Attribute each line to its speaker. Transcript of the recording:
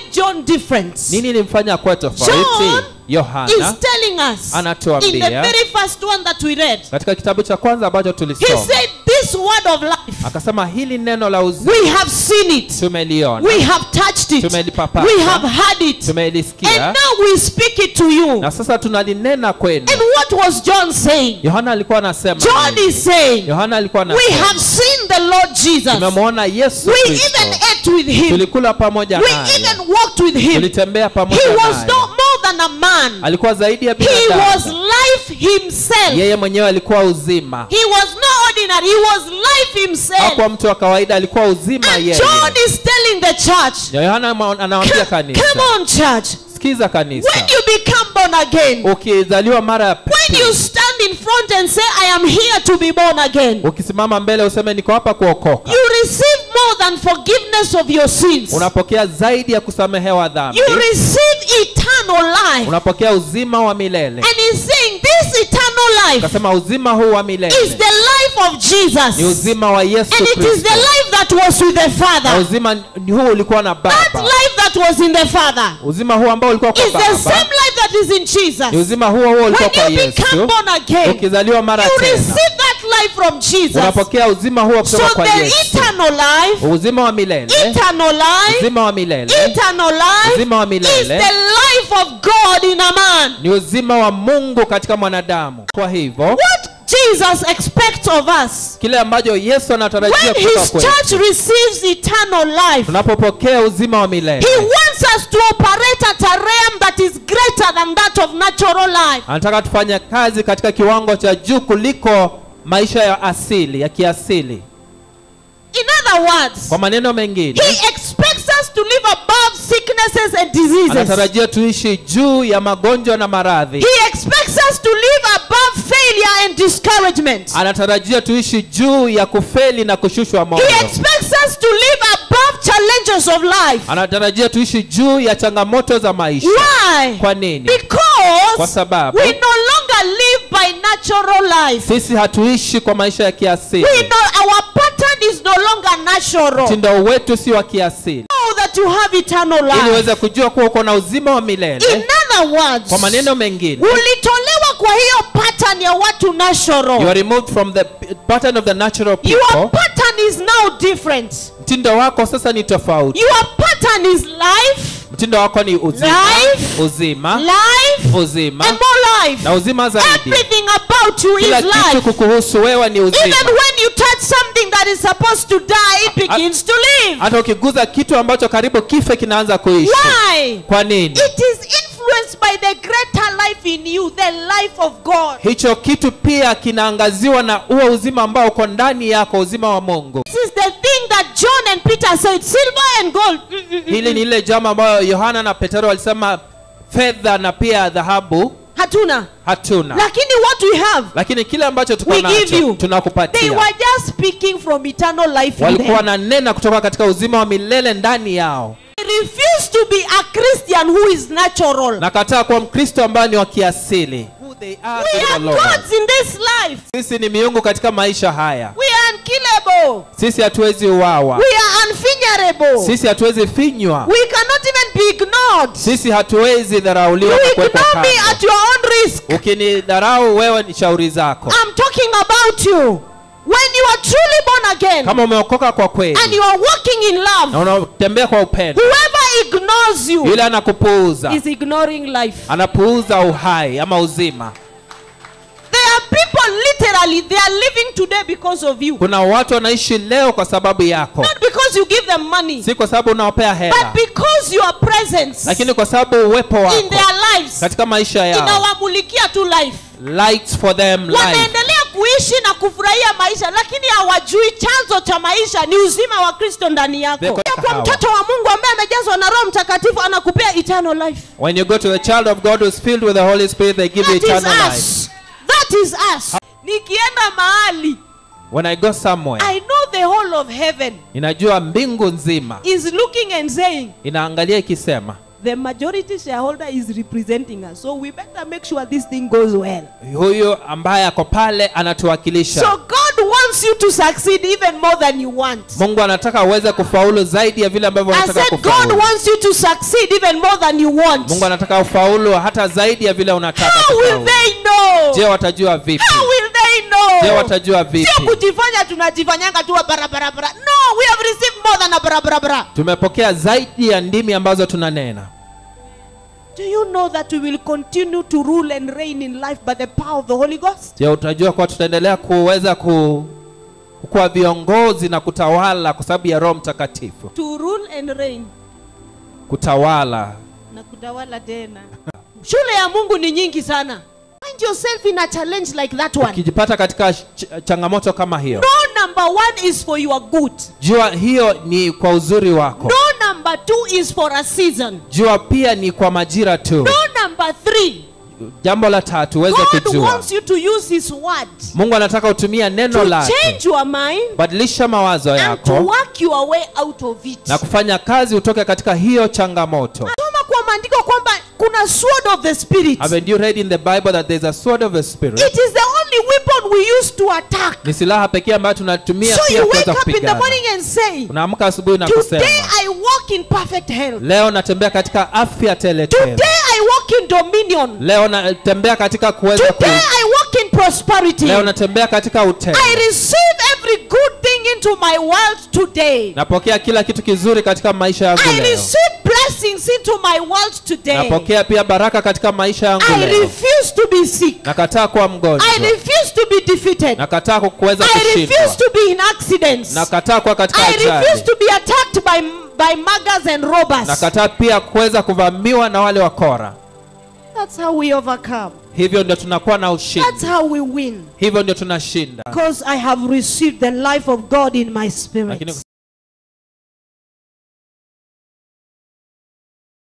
Speaker 1: John different?
Speaker 2: nini ilimfanya kuwa tofauti
Speaker 1: John
Speaker 2: yohana
Speaker 1: is telling us
Speaker 2: Anatuambia.
Speaker 1: in the very first one that we read.
Speaker 2: katika kitabu cha kwanza ambacho
Speaker 1: He
Speaker 2: tulisoma
Speaker 1: said, This word of life,
Speaker 2: akasema hili neno la uzima
Speaker 1: we have seen it,
Speaker 2: tumeliona
Speaker 1: we have touched it,
Speaker 2: Tumelipapasa.
Speaker 1: we have heard it, and
Speaker 2: tumelisikia
Speaker 1: now we speak it to you.
Speaker 2: na sasa tunalinena kwenu
Speaker 1: And what was John saying?
Speaker 2: yohana alikuwa anasema
Speaker 1: John
Speaker 2: nini?
Speaker 1: is saying,
Speaker 2: yohana alikuwa
Speaker 1: We
Speaker 2: anasema
Speaker 1: have seen the Lord Jesus.
Speaker 2: tumemwona yesu
Speaker 1: We
Speaker 2: kristo
Speaker 1: even ate with him.
Speaker 2: tulikula pamoja
Speaker 1: We
Speaker 2: naye
Speaker 1: even walked with him.
Speaker 2: tulitembea pamoja
Speaker 1: He was
Speaker 2: naye
Speaker 1: no more than a man.
Speaker 2: alikuwa zaidi ya
Speaker 1: He was
Speaker 2: binadamu
Speaker 1: life himself.
Speaker 2: yeye mwenyewe alikuwa uzima
Speaker 1: He was no ordinary. He was life himself.
Speaker 2: hakuwa mtu wa kawaida alikuwa uzima
Speaker 1: And
Speaker 2: yeye
Speaker 1: John is telling the church,
Speaker 2: Na yohana ama- anawaambia
Speaker 1: come,
Speaker 2: kanisa
Speaker 1: come on, church.
Speaker 2: sikiza kanisa
Speaker 1: When you become born again,
Speaker 2: ukizaliwa mara ya
Speaker 1: when you
Speaker 2: pili
Speaker 1: stand in front and say, I am here to be born again,
Speaker 2: ukisimama mbele useme niko hapa kuokoka
Speaker 1: you receive more than forgiveness of your sins.
Speaker 2: unapokea zaidi ya kusamehewa dhambi
Speaker 1: You receive eternal life.
Speaker 2: unapokea uzima wa milele
Speaker 1: And he's saying this eternal life
Speaker 2: ukasema uzima huu wa
Speaker 1: is
Speaker 2: milele
Speaker 1: the life of
Speaker 2: ni
Speaker 1: Jesus.
Speaker 2: uzima wa yesu
Speaker 1: And it is
Speaker 2: kristo
Speaker 1: the life that was with the
Speaker 2: na
Speaker 1: Father.
Speaker 2: uzima huu ulikuwa na
Speaker 1: That
Speaker 2: baba
Speaker 1: life that was in the Father
Speaker 2: uzima huu ambao ulikuwa kwa
Speaker 1: is the same
Speaker 2: baba
Speaker 1: life that is in
Speaker 2: ni
Speaker 1: Jesus.
Speaker 2: uzima huo huo ulikuwa kwa
Speaker 1: When you become
Speaker 2: yesu
Speaker 1: born again,
Speaker 2: ukizaliwa mara
Speaker 1: you
Speaker 2: tena
Speaker 1: receive that life from Jesus.
Speaker 2: unapokea uzima huo
Speaker 1: So
Speaker 2: kutoka kwa
Speaker 1: the
Speaker 2: yesu
Speaker 1: eternal life,
Speaker 2: uzima wa milele
Speaker 1: eternal life,
Speaker 2: uzima wa milele
Speaker 1: eternal life
Speaker 2: uzima wa
Speaker 1: is
Speaker 2: milele
Speaker 1: the life of God in a man.
Speaker 2: ni uzima wa mungu katika mwanadamu kwa hivyo
Speaker 1: What Jesus expects of us
Speaker 2: kile ambacho yesu anatarajia
Speaker 1: when
Speaker 2: kutoka
Speaker 1: his
Speaker 2: kwetu
Speaker 1: church receives eternal life,
Speaker 2: tunapopokea uzima wa
Speaker 1: he
Speaker 2: milele
Speaker 1: wants us to operate at a realm that is greater than that of natural life.
Speaker 2: anataka tufanye kazi katika kiwango cha juu kuliko maisha ya asili ya kiasili
Speaker 1: In other words,
Speaker 2: kwa maneno mengine
Speaker 1: he expects us to live above sicknesses and diseases.
Speaker 2: anatarajia tuishi juu ya magonjwa na maradhi
Speaker 1: He expects us to live above failure and discouragement.
Speaker 2: anatarajia tuishi juu ya kufeli na kushushwa moyo
Speaker 1: He expects us to live above challenges of life.
Speaker 2: anatarajia tuishi juu ya changamoto za maisha
Speaker 1: Why?
Speaker 2: kwa nini kwa
Speaker 1: Because
Speaker 2: sababu
Speaker 1: we no longer live by natural life.
Speaker 2: sisi hatuishi kwa maisha ya kiasili
Speaker 1: We know our pattern is no longer natural.
Speaker 2: mtindo wetu si wa kiasili
Speaker 1: Know that you have eternal
Speaker 2: ili
Speaker 1: life.
Speaker 2: uweze kujua kuwa uko na uzima wa
Speaker 1: In
Speaker 2: milele
Speaker 1: other words,
Speaker 2: kwa maneno mengine
Speaker 1: ulitolewa kwa hiyo pattern ya watu
Speaker 2: you
Speaker 1: natural.
Speaker 2: are removed from the pattern of the natural
Speaker 1: Your
Speaker 2: people
Speaker 1: pattern is now different.
Speaker 2: mtindo wako sasa ni tofauti
Speaker 1: Your pattern is life,
Speaker 2: mtindo wako ni uzima
Speaker 1: Life.
Speaker 2: uzima
Speaker 1: life,
Speaker 2: uzima
Speaker 1: and more life.
Speaker 2: na uzima zaidi
Speaker 1: Everything about you is
Speaker 2: kila kitu
Speaker 1: life.
Speaker 2: kukuhusu wewe ni uzima
Speaker 1: Even when you touch something that is supposed to die, it begins to live.
Speaker 2: hata ukiguza kitu ambacho karibu kife kinaanza kuishi
Speaker 1: Why?
Speaker 2: kwa nini
Speaker 1: It is influenced by the greater life in you, the life of God.
Speaker 2: hicho kitu pia kinaangaziwa na huo uzima ambao uko ndani yako uzima wa mungu
Speaker 1: This is the thing that John and Peter said silver and gold. mm, mm, mm,
Speaker 2: hili ni ile jambo ambayo yohana na petero walisema fedha na pia dhahabu
Speaker 1: Hatuna.
Speaker 2: hatuna
Speaker 1: Lakini what we have,
Speaker 2: lakini kile ambacho tuko
Speaker 1: We give
Speaker 2: nacho
Speaker 1: you. they
Speaker 2: tunakupatia
Speaker 1: were just speaking from eternal life in
Speaker 2: walikuwa
Speaker 1: them.
Speaker 2: wananena kutoka katika uzima wa milele ndani yao
Speaker 1: They refuse to be a Christian who is natural.
Speaker 2: nakataa kuwa mkristo ambaye ni wa kiasili Who they are
Speaker 1: We
Speaker 2: in the
Speaker 1: are
Speaker 2: Lord.
Speaker 1: gods in this life.
Speaker 2: sisi ni miungu katika maisha haya
Speaker 1: We are unkillable.
Speaker 2: sisi hatuwezi uwawa
Speaker 1: We are unfingerable.
Speaker 2: sisi hatuwezi finywa
Speaker 1: We cannot even be ignored.
Speaker 2: sisi hatuwezi dharauliwa
Speaker 1: You
Speaker 2: na kuwekwa
Speaker 1: ignore me
Speaker 2: kando
Speaker 1: at your own risk.
Speaker 2: ukinidharau wewe ni shauri zako
Speaker 1: I'm talking about you. When you are truly born again
Speaker 2: kama umeokoka kwa
Speaker 1: and
Speaker 2: kweli
Speaker 1: you are walking in
Speaker 2: na
Speaker 1: love,
Speaker 2: unatembea kwa upendo
Speaker 1: whoever ignores you
Speaker 2: yule anakupuuza
Speaker 1: is ignoring life.
Speaker 2: anapuuza uhai ama uzima
Speaker 1: There are people literally they are living today because of you.
Speaker 2: kuna watu wanaishi leo kwa sababu yako
Speaker 1: Not because you give them money,
Speaker 2: si kwa sababu unawapea
Speaker 1: but
Speaker 2: hela
Speaker 1: because your presence
Speaker 2: lakini kwa sababu uwepo
Speaker 1: in
Speaker 2: wako
Speaker 1: their lives
Speaker 2: katika maisha yao
Speaker 1: inawamulikia tu life.
Speaker 2: lights for them life
Speaker 1: Wanaendelea kuishi na kufurahia maisha, lakini hawajui chanzo cha maisha ni uzima wa Kristo ndani yako.
Speaker 2: They're
Speaker 1: Kwa
Speaker 2: kahawa.
Speaker 1: mtoto wa Mungu ambaye amejazwa na Roho Mtakatifu anakupea eternal life.
Speaker 2: when you go to the child of god who's filled with the holy spirit they give you
Speaker 1: That is
Speaker 2: eternal life
Speaker 1: us. That is us. Nikienda mahali,
Speaker 2: when i go somewhere
Speaker 1: I know the whole of heaven
Speaker 2: inajua mbingu nzima
Speaker 1: is looking and saying,
Speaker 2: inaangalia ikisema
Speaker 1: the majority shareholder is representing us, so we better make sure this thing goes well.
Speaker 2: huyu ambaye ako pale anatuwakilisha
Speaker 1: So God wants wants you to succeed even more than you want.
Speaker 2: mungu anataka uweze kufaulu zaidi ya vile ambavyo
Speaker 1: I
Speaker 2: unataka
Speaker 1: said God
Speaker 2: kufaulu
Speaker 1: wants you to succeed even more than you want.
Speaker 2: mungu anataka ufaulu hata zaidi ya vile unataka
Speaker 1: How will
Speaker 2: kufaulu.
Speaker 1: they know?
Speaker 2: je watajua vipi
Speaker 1: How will they
Speaker 2: je
Speaker 1: know?
Speaker 2: watajua
Speaker 1: Sio
Speaker 2: vipi
Speaker 1: kujifanya tunajifanyanga tu barabarabara. No, we have received more than a barabarabara.
Speaker 2: tumepokea zaidi ya ndimi ambazo tunanena
Speaker 1: Do you know that we will continue to rule and reign in life by the power of the Holy Ghost?
Speaker 2: je utajua kuwa tutaendelea kuweza ku kuwa viongozi na kutawala kwa sababu ya roho mtakatifu
Speaker 1: To rule and reign
Speaker 2: kutawala
Speaker 1: na kutawala tena. Shule ya Mungu ni nyingi sana. Find yourself in a challenge like that one.
Speaker 2: ukijipata katika ch changamoto kama hiyo
Speaker 1: No number one is for your good.
Speaker 2: jua hiyo ni kwa uzuri wako
Speaker 1: No number two is for a season.
Speaker 2: jua pia ni kwa majira tu
Speaker 1: No number three.
Speaker 2: jambo la tatu uweze
Speaker 1: God
Speaker 2: kujua
Speaker 1: wants you to use His word
Speaker 2: mungu anataka utumia neno
Speaker 1: to
Speaker 2: lake
Speaker 1: change your mind
Speaker 2: badilisha mawazo
Speaker 1: and to
Speaker 2: yako
Speaker 1: work your way out of it.
Speaker 2: na kufanya kazi utoke katika hiyo changamoto
Speaker 1: Soma kwa maandiko kwamba kuna sword of the spirit.
Speaker 2: haven't you read in the bible that there's a sword of the spirit
Speaker 1: It is the only weapon we use to attack.
Speaker 2: ni silaha pekee ambayo tunatumia
Speaker 1: So
Speaker 2: pia
Speaker 1: you wake
Speaker 2: kuweza
Speaker 1: up in the
Speaker 2: kupigana
Speaker 1: morning and say,
Speaker 2: unaamka asubuhi na kusema
Speaker 1: Today I walk in perfect health.
Speaker 2: leo natembea katika afya teletele
Speaker 1: Today I walk in dominion.
Speaker 2: leo natembea katika kuweza ku...
Speaker 1: Today I walk in prosperity.
Speaker 2: leo natembea katika utele
Speaker 1: I receive every good thing into my world today.
Speaker 2: napokea kila kitu kizuri katika maisha yangu
Speaker 1: I
Speaker 2: leo
Speaker 1: receive blessings into my world today.
Speaker 2: napokea pia baraka katika maisha yangu
Speaker 1: I
Speaker 2: leo
Speaker 1: refuse to be sick.
Speaker 2: nakataa kuwa mgonjwa
Speaker 1: I refuse to be defeated.
Speaker 2: nakataa kuweza
Speaker 1: I
Speaker 2: kushindwa
Speaker 1: refuse to be in accidents.
Speaker 2: nakataa kuwa katika
Speaker 1: I refuse
Speaker 2: ajali
Speaker 1: to be attacked by by muggers and robbers.
Speaker 2: nakataa pia kuweza kuvamiwa na wale wakora
Speaker 1: That's how we overcome.
Speaker 2: hivyo ndio tunakuwa na
Speaker 1: That's
Speaker 2: ushindi
Speaker 1: how we win.
Speaker 2: hivyo ndio tunashinda
Speaker 1: Because I have received the life of God in my spirit.
Speaker 2: lakini